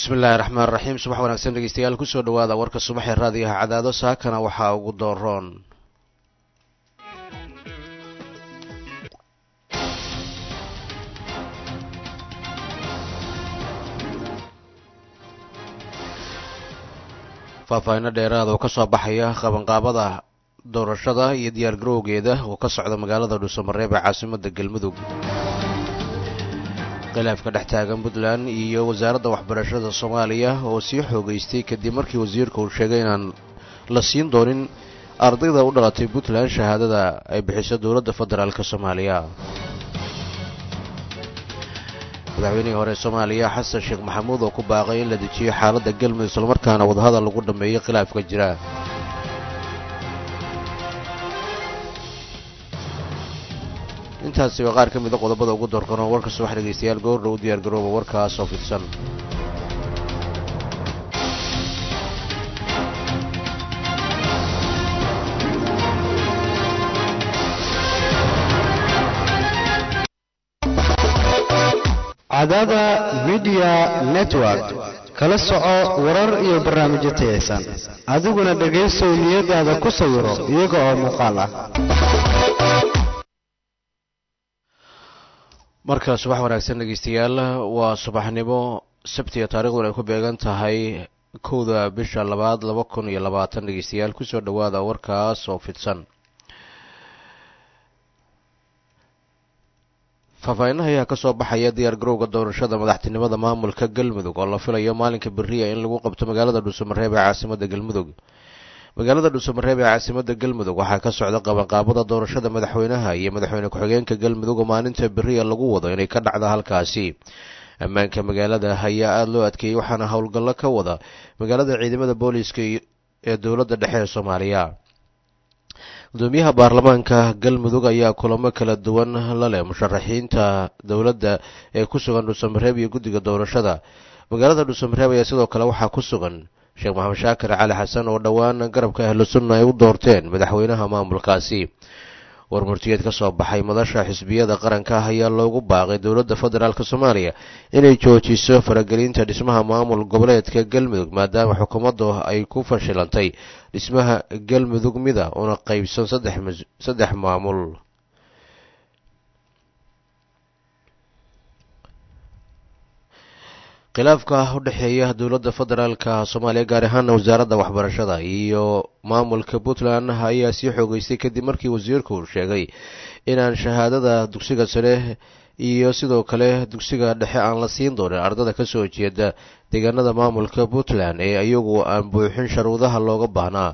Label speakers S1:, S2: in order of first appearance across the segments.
S1: bismillahi raxmaan raxiim subax wanaagsan dhegeystayaal kusoo dhawaada warka subaxee raadiyaha cadaado saakana waxaa ugu dooroon faahfaahinno dheeraada oo kasoo baxaya qabanqaabada doorashada iyo diyaar garowgeeda oo ka socda magaalada dhuusamareeb ee caasimada galmudug khilaafka dhex taagan puntland iyo wasaaradda waxbarashada soomaaliya oo sii xoogeystay kadib markii wasiirka uu sheegay inaan la siin doonin ardayda u dhalatay puntland shahaadada ay bixiso dowladda federaalk soomaaliya madaxweynihii hore soomaaliya xasan sheekh maxamuud oo ku baaqay in la dejiyo xaaladda galmudug islamarkaana wadahadal lagu dhammeeyo khilaafka jira intaasi waa qaar ka mida qodobada ugu doorkan oo warka subax dhegeystayaal goordha u diyaar garooba warkaas oo fidsan
S2: cadaada midiya network kala soco warar iyo barnaamijyo tayaysan adiguna dhegaysow niyadaada ku sawiro iyaga oo muuqaal ah
S1: marka subax wanaagsan dhegeystayaal waa subaxnimo sabtiga taariikhduna ay ku beegan tahay kowda bisha labaad laba kun iyo labaatan dhegeystayaal kusoo dhawaada warkaas oo fidsan faahfaahinnaha ayaa kasoo baxaya diyaar garowga doorashada madaxtinimada maamulka galmudug oo la filayo maalinka beriya in lagu qabto magaalada dhuusamareeb ee caasimada galmudug magaalada dhuusamareeb ee caasimada galmudug waxaa ka socda qabanqaabada doorashada madaxweynaha iyo madaxweyne ku-xigeenka galmudug oo maalinta beriya lagu wado inay ka dhacda halkaasi ammaanka magaalada ayaa aada loo adkeeyey waxaana howlgallo ka wada magaalada ciidamada booliiska ee dowladda dhexe ee soomaaliya gudoomiyaha baarlamaanka galmudug ayaa kulamo kala duwan la leh musharaxiinta dowladda ee ku sugan dhuusamareeb iyo guddiga doorashada magaalada dhuusamareeb ayaa sidoo kale waxaa ku sugan sheekh maxamed shaakir cali xasan oo dhowaan garabka ahlu sunna ay u doorteen madaxweynaha maamulkaasi war murtiyeed ka soo baxay madasha xisbiyada qaranka ah ayaa loogu baaqay dowladda federaalk soomaaliya inay joojiso faragelinta dhismaha maamul goboleedka galmudug maadaama xukuumaddu ay ku fashilantay dhismaha galmudug mida una qeybsan saddex maamul khilaafka u dhexeeya dowladda federaalka soomaaliya gaar ahaana wasaaradda waxbarashada iyo maamulka puntland ayaa sii xoogeystay kadib markii wasiirku uu sheegay inaan shahaadada dugsiga sare iyo sidoo kale dugsiga dhexe aan la siin doonin ardada kasoo jeeda deegaanada maamulka puntland ee iyagu aan buuxin sharuudaha looga baahnaa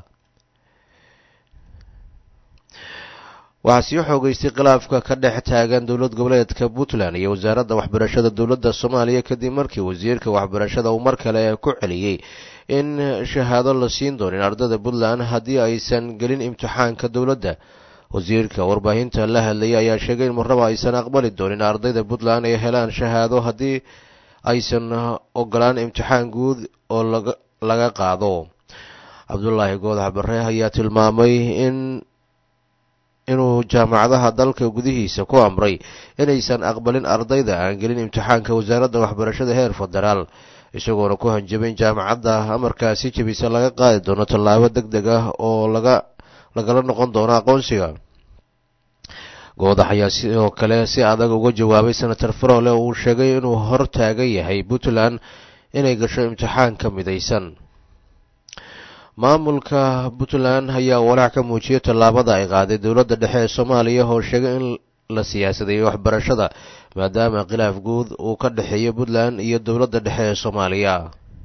S1: waxaa sii xoogeystay khilaafka ka dhex taagan dowlad goboleedka puntland iyo wasaaradda waxbarashada dowladda soomaaliya kadib markii wasiirka waxbarashada uu mar kale ku celiyey in shahaado la siin doonin ardada puntland haddii aysan gelin imtixaanka dowladda wasiirka warbaahinta la hadlayay ayaa sheegay in marnaba aysan aqbali doonin ardayda puntland ay helaan shahaado haddii aysan ogolaan imtixaan guud oo laga qaado cabdulaahi goodax bare ayaa tilmaamay in inuu jaamacadaha dalka gudihiisa ku amray inaysan aqbalin ardayda aan gelin imtixaanka wasaaradda waxbarashada heer federaal isagoona ku hanjabay in jaamacadda amarkaasi jebisa laga qaadi doono tallaabo deg deg ah oo laga lagala noqon doono aqoonsiga goodax ayaa sidoo kale si adag uga jawaabay senator farole uu sheegay inuu hor taagan yahay puntland inay gasho imtixaanka midaysan maamulka puntland ayaa walaac ka muujiyay tallaabada ay qaaday dowladda dhexe ee soomaaliya oo sheegay in la siyaasadeeyo waxbarashada maadaama khilaaf guud uu ka dhexeeyo puntland iyo dowladda dhexe ee soomaaliya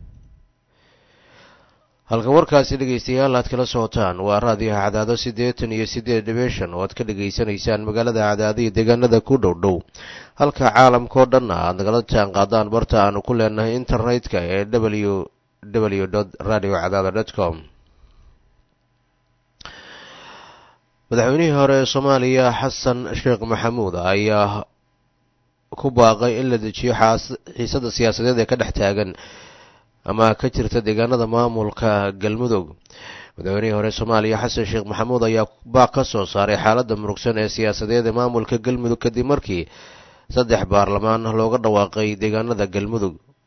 S1: halka warkaasi dhegeystayaal aad kala socotaan waa raadiyaha cadaado siddeetan iyo siddeed dhibeshan oo aad ka dhegaysanaysaan magaalada cadaado iyo deegaanada ku dhow dhow halka caalamkao dhanna aad nagala jaan qaadaan barta aanu ku leenahay internetka ee w w radio cadaado dot com madaxweynihii hore ee soomaaliya xasan sheekh maxamuud ayaa ku baaqay in la dejiyo xiisada siyaasadeed ee ka dhex taagan ama ka jirta deegaanada maamulka galmudug madaxweynihii hore soomaaliya xasan sheekh maxamuud ayaa baaq ka soo saaray xaaladda murugsan ee siyaasadeed ee maamulka galmudug kadib markii saddex baarlamaan looga dhawaaqay deegaanada galmudug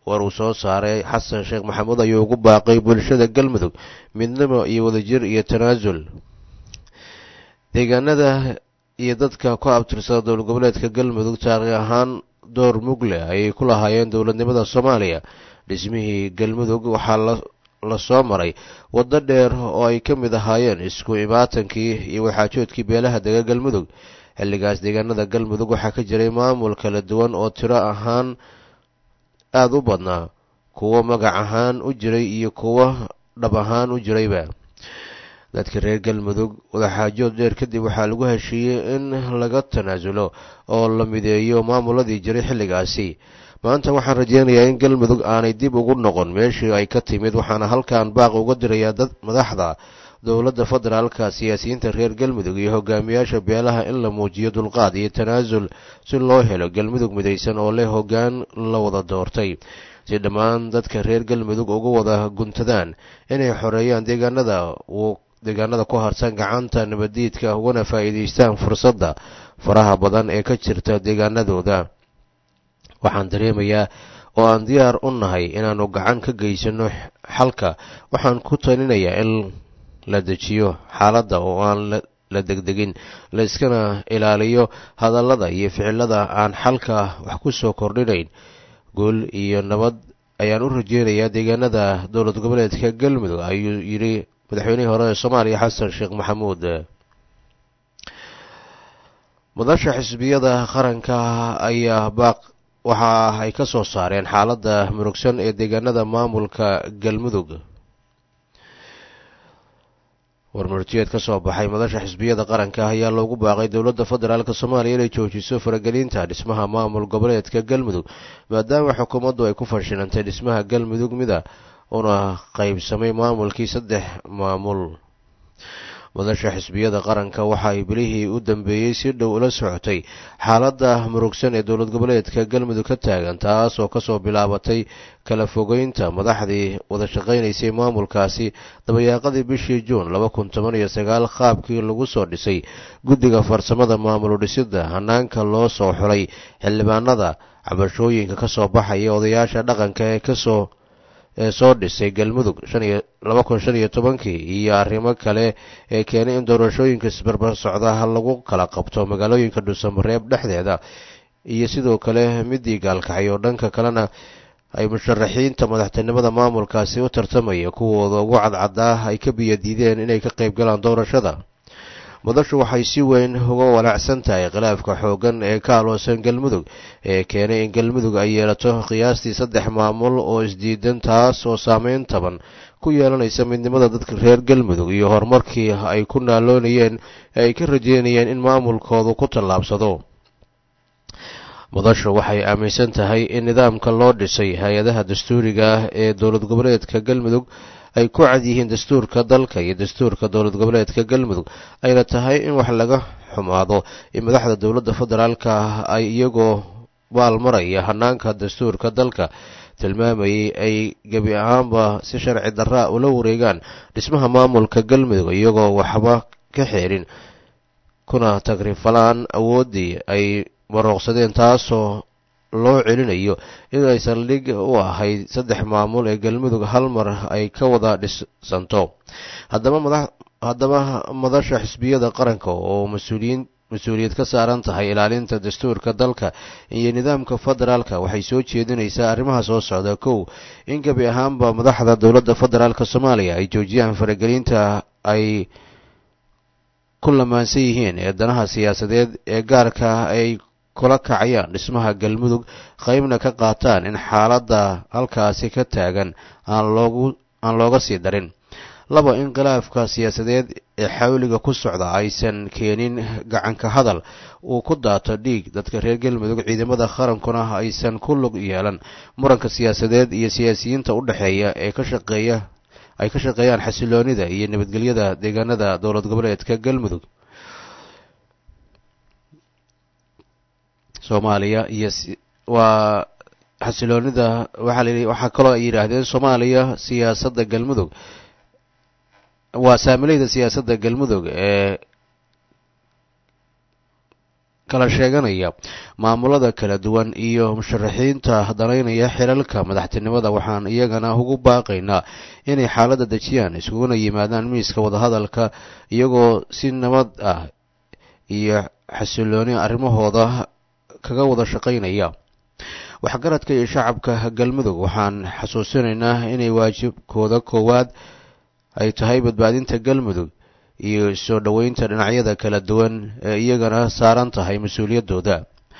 S1: war uu soo saaray xasan sheekh maxamuud ayuu ugu baaqay bulshada galmudug midnimo iyo wadajir iyo tanaasul deegaanada iyo dadka ku abtirsada dowlad goboleedka galmudug taariikh ahaan door mugle ayay ku lahaayeen dowladnimada soomaaliya dhismihii galmudug waxaa la soo maray waddo dheer oo ay ka mid ahaayeen isku imaatankii iyo waxaajoodkii beelaha dega galmudug xilligaas deegaanada galmudug waxaa ka jiray maamul kala duwan oo tiro ahaan aada u badnaa kuwo magac ahaan u jiray iyo kuwo dhab ahaan u jirayba dadka reer galmudug wadaxaajood dheer kadib waxaa lagu heshiiyey in laga tanaasulo oo la mideeyo maamuladii jiray xilligaasi maanta waxaan rajeynayaa in galmudug aanay dib ugu noqon meeshii ay ka timid waxaana halkan baaq uga dirayaa dad madaxda dowladda federaalka siyaasiyiinta reer galmudug iyo hogaamiyaasha beelaha in la muujiyo dulqaad iyo tanaasul si loo helo galmudug midaysan oo leh hoggaan la wada doortay si dhammaan dadka reer galmudug uga wada guntadaan inay xoreeyaan deegaanada uu deegaanada ku harsan gacanta nabadiidka ugana faa'iidaystaan fursadda faraha badan ee ka jirta deegaanadooda waxaan dareemayaa oo aan diyaar u nahay inaannu gacan ka geysano xalka waxaan ku talinayaa in la dejiyo xaaladda oo aan la degdegin la iskana ilaaliyo hadallada iyo ficilada aan xalka wax ku soo kordhinayn guul iyo nabad ayaan u rajeynayaa deegaanada dowlad goboleedka galmudug ayuu yidhi madaxweynihii hore ee soomaaliya xasan sheekh maxamuud madasha xisbiyada qaranka ayaa baaq waxa ay ka soo saareen xaaladda murugsan ee deegaanada maamulka galmudug warmurtiyeed ka soo baxay madasha xisbiyada qaranka ayaa loogu baaqay dowladda federaalk soomaaliya inay joojiso faragelinta dhismaha maamul goboleedka galmudug maadaama xukuumaddu ay ku fashilantay dhismaha galmudug mida una qaybsamay maamulkii saddex maamul madasha xisbiyada qaranka waxa ay bilihii u dambeeyey si dhow ula socotay xaaladda murugsan ee dowlad goboleedka galmudug ka taagan taas oo kasoo bilaabatay kala fogeynta madaxdii wada shaqaynaysay maamulkaasi dabayaaqadii bishii juun laba kun toban iyo sagaal qaabkii lagu soo dhisay guddiga farsamada maamul dhisidda hanaanka loo soo xulay xildhibaanada cabashooyinka kasoo baxaya odayaasha dhaqanka ee kasoo ee soo dhisay galmudug laba kun shan iyo tobankii iyo arrimo kale ee keenay in doorashooyinka isbarbar socdaha lagu kala qabto magaalooyinka dhuusamareeb dhexdeeda iyo sidoo kale midii gaalkacay oo dhanka kalena ay musharaxiinta madaxtinimada maamulkaasi u tartamaya kuwooda ugu cadcadaa ay ka biyadiideen inay ka qayb galaan doorashada madashu waxay si weyn uga walaacsan tahay khilaafka xooggan ee ka aloosan galmudug ee keenay in galmudug ay yeelato qiyaastii saddex maamul oo isdiidan taas oo saameyn taban ku yeelanaysa midnimada dadka reer galmudug iyo horumarkii ay ku naaloonayeen ee ay ka rajeynayeen in maamulkoodu ku tallaabsado madashu waxay aaminsan tahay in nidaamka loo dhisay hay-adaha dastuuriga ah ee dowlad goboleedka galmudug ay ku cad yihiin dastuurka dalka iyo dastuurka dowlad goboleedka galmudug ayna tahay in wax laga xumaado in madaxda dowladda federaalka ah ay iyagoo baalmaraya hanaanka dastuurka dalka tilmaamayay ay gebi ahaanba si sharci darraa ula wareegaan dhismaha maamulka galmudug iyagoo waxba ka xeerin kuna tagrifalaan awooddii ay marooqsadeen taasoo loo celinayo in ay saldhig u ahayd saddex maamul ee galmudug hal mar ay ka wada dhisanto haddaba madasha xisbiyada qaranka oo mas-uuliyiin mas-uuliyad ka saaran tahay ilaalinta dastuurka dalka iyo nidaamka federaalka waxay soo jeedinaysaa arrimaha soo socda kow in gebi ahaanba madaxda dowladda federaalka soomaaliya ay joojiyaan faragelinta ay ku lamaansan yihiin ee danaha siyaasadeed ee gaarka ay kula kacayaan dhismaha galmudug qaybna ka qaataan in xaaladda halkaasi ka taagan aan loogu aan looga sii darin laba in khilaafka siyaasadeed ee xawliga ku socda aysan keenin gacanka hadal uu ku daato dhiig dadka reer galmudug ciidamada qarankuna aysan ku lug yeelan muranka siyaasadeed iyo siyaasiyiinta u dhexeeya ee ka shaqeeya ay ka shaqeeyaan xasiloonida iyo nabadgelyada deegaanada dowlad goboleedka galmudug soomaaliya iyo waa xasiloonida waxaa layidhi waxaa kaloo ay yidhaahdeen soomaaliya siyaasadda galmudug waa saamileyda siyaasadda galmudug ee kala sheeganaya maamulada kala duwan iyo musharaxiinta danaynaya xilalka madaxtinimada waxaan iyagana ugu baaqaynaa inay xaaladda dejiyaan iskuguna yimaadaan miiska wadahadalka iyagoo si nabad ah iyo xasilooni arrimahooda kaga wada shaqaynaya waxgaradka iyo shacabka galmudug waxaan xasuusinaynaa inay waajibkooda koowaad ay tahay badbaadinta galmudug iyo soo dhoweynta dhinacyada kala duwan ee iyagana saaran tahay mas-uuliyaddooda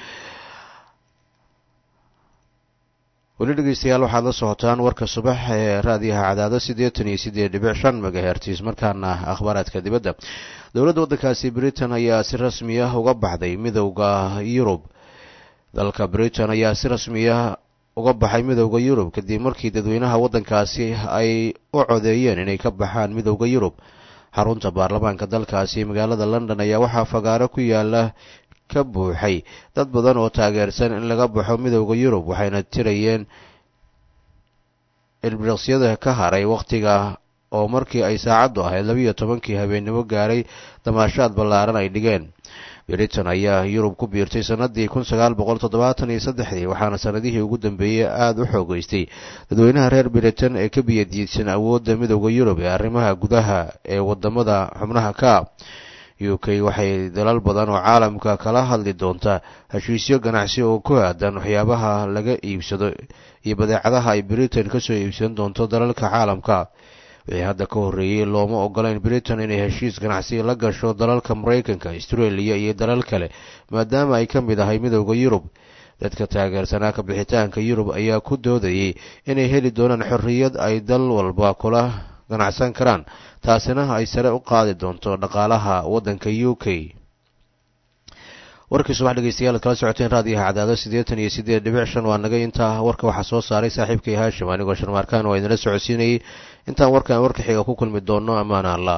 S1: weli dhegeystayaal waxaad la socotaan warka subax ee raadiyaha cadaado siddeetan iyo siddeed dhibic shan megahertis markaana akhbaaraadka dibadda dowladda waddankaasi britain ayaa si rasmi ah uga baxday midowda yurub dalka britain ayaa si rasmiya uga baxay midowda yurub kadib markii dadweynaha waddankaasi ay u codeeyeen inay ka baxaan midowda yurub xarunta baarlamaanka dalkaasi magaalada london ayaa waxaa fagaaro ku yaala ka buuxay dad badan oo taageersan in laga baxo midowda yurub waxayna tirayeen ilbiriqsyada ka haray wakhtiga oo markii ay saacaddu ahayd labiiyo tobankii habeennimo gaaray damaashaad ballaaran ay dhigeen britain ayaa yurub ku biirtay sanadii kun sagaal boqol toddobaatan iyo saddexdii waxaana sanadihii ugu dambeeyey aada u xoogeystay dadweynaha reer britain ee ka biyadiidsan awoodda midowda yurub ee arrimaha gudaha ee wadamada xubnaha ka u k waxay dalal badan oo caalamka kala hadli doontaa heshiisyo ganacsi oo ku aadan waxyaabaha laga iibsado iyo badeecadaha ay britain kasoo iibsan doonto dalalka caalamka wixii hadda ka horreeyey looma ogolayn britain inay heshiis ganacsi la gasho dalalka maraykanka australia iyo dalal kale maadaama ay ka mid ahay midowda yurub dadka taageersanaa ka bixitaanka yurub ayaa ku doodayay inay heli doonaan xorriyad ay dal walba kula ganacsan karaan taasina ay sare u qaadi doonto dhaqaalaha waddanka u k warkii subax dhegeystayaal ad kala socoteen raadiyaha cadaado siddeetan iyo siddeed dhibic shan waa naga intaa warka waxaa soo saaray saaxiibkay haashim anigoo sharmaarkaan waa idinla socodsiinayay intaan warkan warka xiga ku kulmi doonno ammaana allah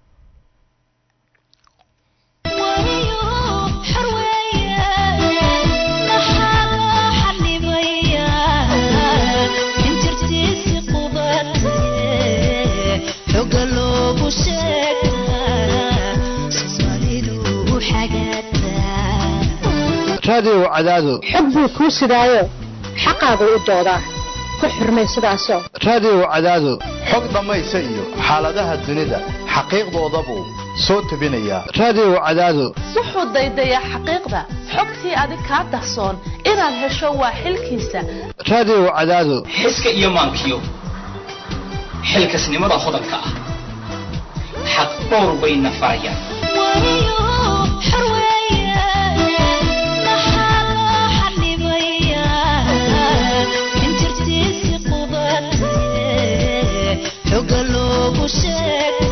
S2: raadiyow cadaado
S3: xog buu kuu sidaayo xaqaagu u doodaa ku xurmay sidaasoo
S2: raadiyow cadaado
S4: xog dhammaysa iyo xaaladaha dunida xaqiiqdoodabuu soo tebinayaa
S2: raadiyow cadaado
S5: wuxuu daydayaa xaqiiqda xogtii adig kaa dahsoon inaad hesho waa xilkiisa
S2: raadiyow cadaado
S6: xiska iyo maankiyo xilkasnimada hodanka ah xaq dhowr bayna farayaan
S7: xoga loogu sheeg